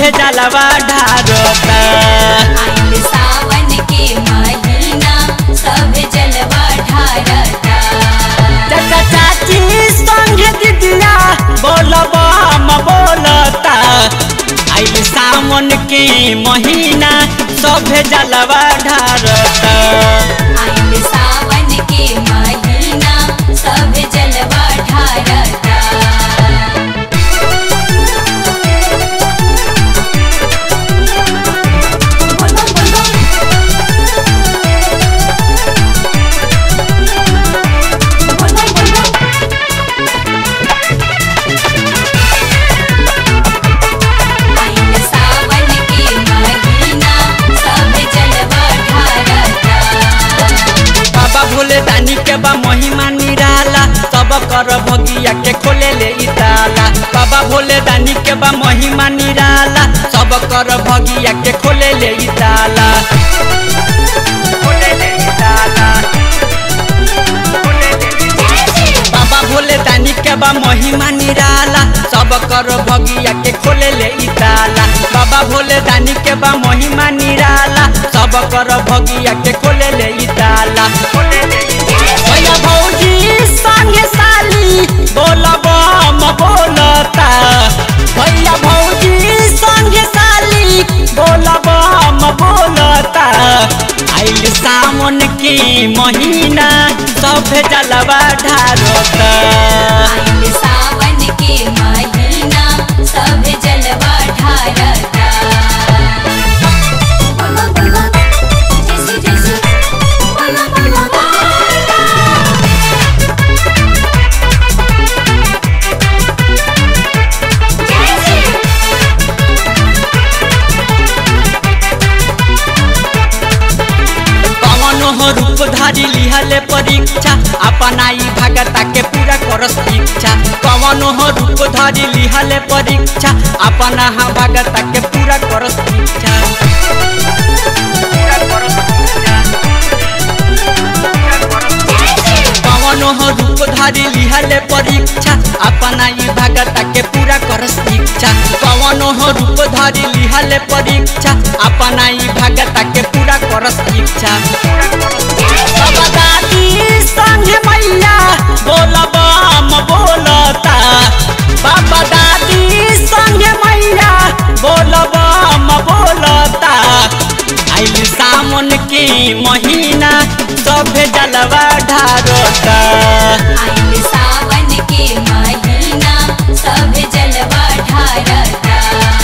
सभे जलवा ढारता आइल सावन के महीना सब जलवा ढारता चाचा चाची संगे दीदिया बोलबा हम बोलता आइल सावन के महीना सभे जलवा ढारता आइल सावन के महीना सब जलवा ढारता आइल सावन के महीना सब जलवा ढारता बाबा भोले दानी के बा महिमा निराला सब कर भगिया के खोले ले इ ताला बाबा भोले दानी के बा महिमा निराला सब कर भगिया के खोले ले इ ताला खोले ले इ ताला। बाबा भोले दानी के बा महिमा निराला सब कर भगिया के खोले ले इ ताला बाबा भोले दानी के बा महिमा निराला सब कर भगिया के खोले ले इ ताला भैया भौजी संगे साली बोलब हम बोलता भैया भौजी संगे साली बोलब हम बोलता आइल सावन के महीना सब जलवा ढारता आइल सावन के महीना सब जलवा ढारता जैसे जैसे बोला बोला कवनो हो रूप धारी लिहले परीक्षा अपनाई भगता के पूरा करस इच्छा कवनो हो रूप धारी लिहले परीक्षा अपना हा भगता के पूरा करस इच्छा कवनो हो रूप धारी लिहले परीक्षा अपना ई भगता के पूरा करस इच्छा कवनो हो रूप धारी लिहले परीक्षा अपना ई भगता के पूरा करस इच्छा बाबा दादी संगे मैया बोलब हम बोलता बाबा दादी संगे मैया बोलब हम बोलता आइल सावन के महीना सभे जलवा ढारता आइल सावन के महीना सब जलवा ढारता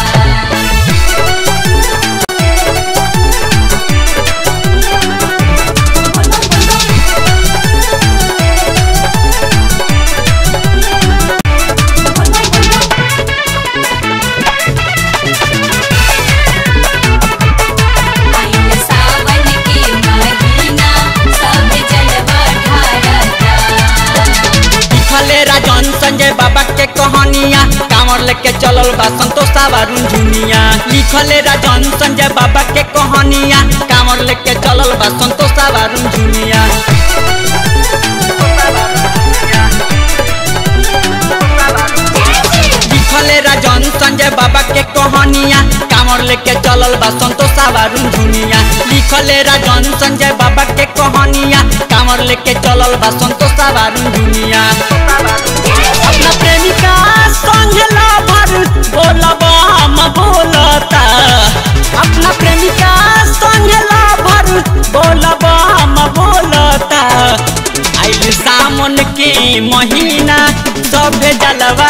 आइल सावन के महीना सब जलवा ढारता लिखले राजन संजय बाबा के कहानिया कांवर लेके चलल बा संतोषा बारुन झुनिया लिखले राजन संजय बाबा के कहानिया कांवर लेके चलल बा संतोषा बारुन झुनिया लिखले राजन संजय बाबा के कहानिया कांवर लेके चलल बा संतोषा बारुन झुनिया लिखले राजन संजय बाबा के कहानिया कांवर लेके चलल बा संतोषा बारुन झुनिया अपना प्रेमिका संग लवर बोलब हम बोलता अपना प्रेमिका संग लवर बोलब हम बोलता आइल सावन के महीना सभे जलवा